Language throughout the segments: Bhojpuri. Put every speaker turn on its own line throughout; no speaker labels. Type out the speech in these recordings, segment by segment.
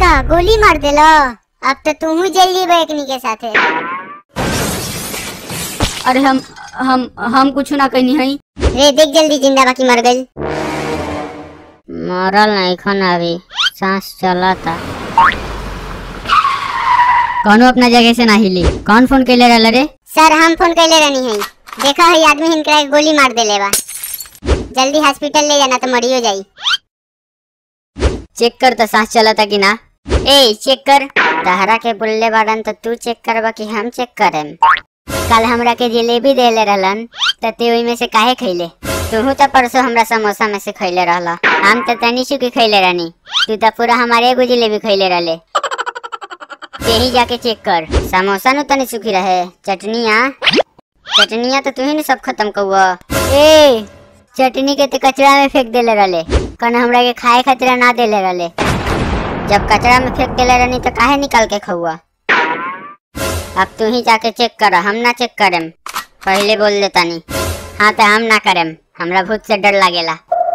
अच्छा गोली मार देलो अब तो तुम जेल जीबो एकनी के साथे
अरे हम हम हम कुछ ना कहनी हई
रे देख जल्दी जिंदा बाकी मर गई
मरल नहीं खन अभी सांस चला था
कौनो अपना जगह से ना हिली कौन फोन कैले रहल रे
सर हम फोन कैले रहनी है देखा है आदमी हिनकरा के गोली मार देले बा जल्दी हॉस्पिटल ले जाना तो मरियो जाई
चेक कर तो सांस चलता कि ना
ए चेक कर तहरा के बुल्ले बाड़न तो तू चेक करबा कि हम चेक करेम कल हमरा के जलेबी देले रहलन त ते ओई में से काहे खैले तू तो परसों हमरा समोसा में से खैले रहला हम तो तनी चुकी खैले रहनी तू तो पूरा हमारे एगो जलेबी खैले रहले तेही जाके चेक कर समोसा नु तनी सुखी रहे चटनिया चटनिया तो तू ही न सब खत्म कौआ ए चटनी के ते कचरा में फेंक देले रहले कन हमरा के खाए खातिर ना देले रहले जब कचरा में फेंक देले रहनी तो काहे निकाल के खौआ अब तू ही जाके चेक कर हम ना चेक करेम पहले बोल देता नी हाँ तो हम ना करेम हमरा भूत से डर लागेला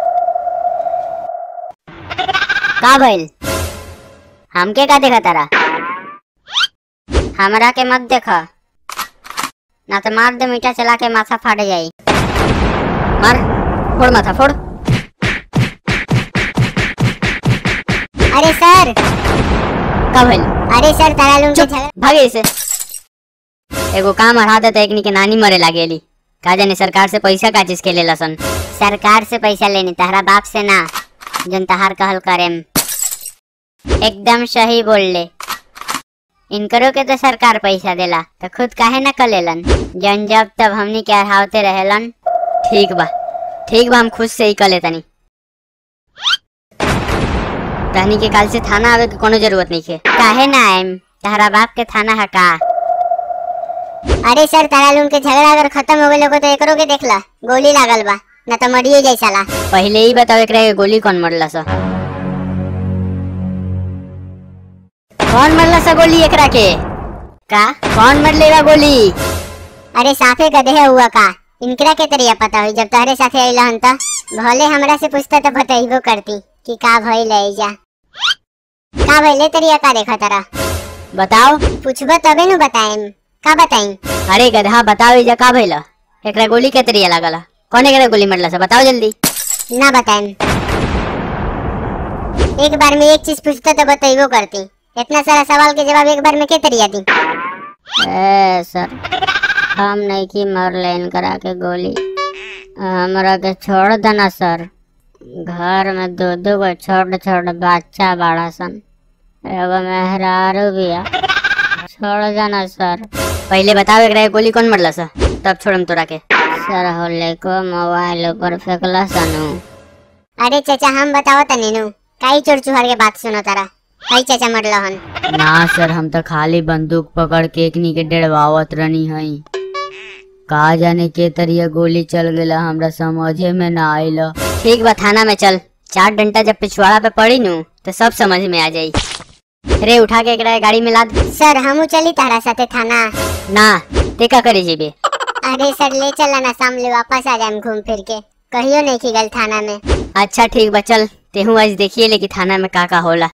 का भइल हमके का देखा तारा हमरा के मत देखा ना तो मार दे मीठा चला के माथा फाट जाई
मार फोड़ माथा फोड़
अरे सर
का भइल
अरे सर तारा लोग के
चुप
झगड़ा
भागे से एगो काम हरा दे तो एकनी के नानी मरे लागेली का जाने सरकार से पैसा का चीज के ले लसन
सरकार से पैसा लेनी तहरा बाप से ना जन तहार कहल करेम एकदम सही बोल ले इनकरो के तो सरकार पैसा देला तो खुद काहे ना कलेलन जन जब तब हमनी के अढ़ावते रहेलन
ठीक बा ठीक बा हम खुद से ही कले तनी तहनी के काल से थाना आवे के कोनो जरूरत नहीं है
काहे ना आएम तहरा बाप के थाना हका
अरे सर तारा लोग के झगड़ा अगर खत्म हो गए तो एकरो के देखला गोली लागल बा न तो मरियो जाई साला
पहले ही बताओ एकरा के गोली कौन मरला सा कौन मरला सा गोली एकरा के
का
कौन मरले बा गोली
अरे साफे गधे हुआ का इनकरा के तरिया पता हुई जब तहरे साथे अइला हन त भले हमरा से पूछता तो बतइबो करती कि का भइल है जा का भइले तरिया का देखा तारा
बताओ
पूछबो तबे नु बताएम का बताई
अरे गधा बताओ इजा का भइला एकरा गोली के तरिया लागला कौन एकरा गोली मरला सा बताओ जल्दी
ना बताएम एक बार में एक चीज पूछता तो बतइबो करती इतना सारा सवाल के जवाब एक बार में के तरिया दी
ए सर हम नहीं की मर लेन करा के गोली हमरा के छोड़ देना सर घर में दो दो गो छोट छोट बच्चा बाड़ा सन एगो मेहरारू बिया छोड़ देना सर
पहले बताओ एकरा के गोली कौन मरला सा तब छोड़म तोरा के
सर होले को मोबाइल ऊपर फेंकला सनू
अरे चाचा हम बताओ तनी नु काई चोर चुहार के बात सुनो तारा काई चाचा मरला हन
ना सर हम तो खाली बंदूक पकड़ के एकनी के डेढ़वावत रहनी हई का जाने के तरिया गोली चल गेला हमरा समझे में ना आइला ठीक बा थाना में चल चार डंटा जब पिछवाड़ा पे पड़ी नु तो सब समझ में आ जाई रे उठा के एकरा के गाड़ी में लाद
सर हमू चली तारा साथे थाना
ना ते का करे जेबे
अरे सर ले चला ना सामने वापस आ जाएम घूम फिर के कहियो नहीं की गल थाना में
अच्छा ठीक बा चल तेहू आज देखिए लेकिन थाना में का का होला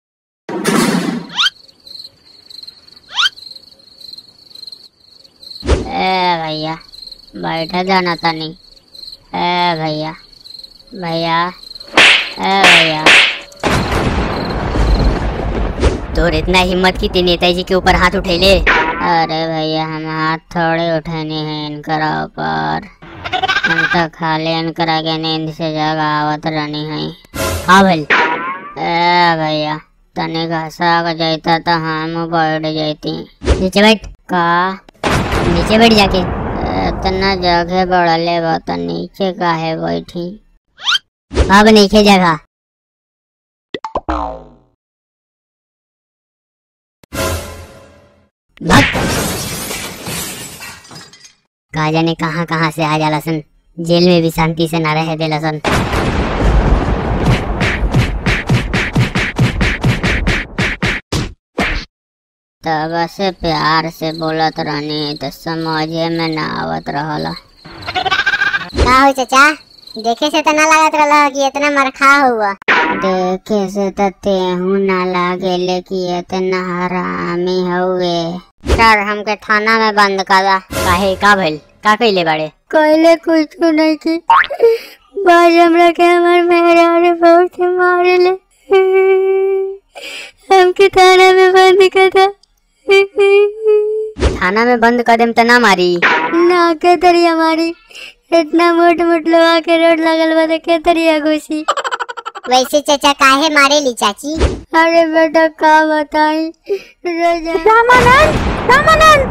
ए भैया बैठे जाना तनी ए भैया भैया ए भैया
तोर इतना हिम्मत की ते नेताजी के ऊपर हाथ उठेले
अरे भैया हम हाथ थोड़े उठाने हैं इनकरा ऊपर हम तो खाली इनकरा के नींद से जगह आवत रहनी है
हाँ भल
ए भैया तनी घसा के जाता तो हम बैठ जाती
नीचे बैठ
का
नीचे बैठ जाके
इतना जगह बढ़ले बा तो नीचे काहे बैठी
अब नीचे जगह भग कहा जाने कहाँ कहाँ से आ जाला सन जेल में भी शांति से ना रह देला सन
तब से प्यार से बोलत रहनी तो समझे में ना आवत रहला
का हो चाचा देखे से तो ना लागत रहला कि इतना मरखा हुआ देखे से तो तेहू ना लागेले कि इतना हरामी हउए सर हमके थाना में बंद करा
काहे का भइल का कइले बाड़े
कहले कुछ नहीं की बाज हमरा के हमार मेहरारू बहुत ही मारेले हमके थाना में बंद कर दो
थाना में बंद कर देम त ना मारी
ना के तरिया मारी इतना मोट मोट लोहा के रोड लगल बा तो के तरिया घुसी
वैसे चाचा काहे मारे ली चाची
अरे बेटा का बताई रामानंद रामानंद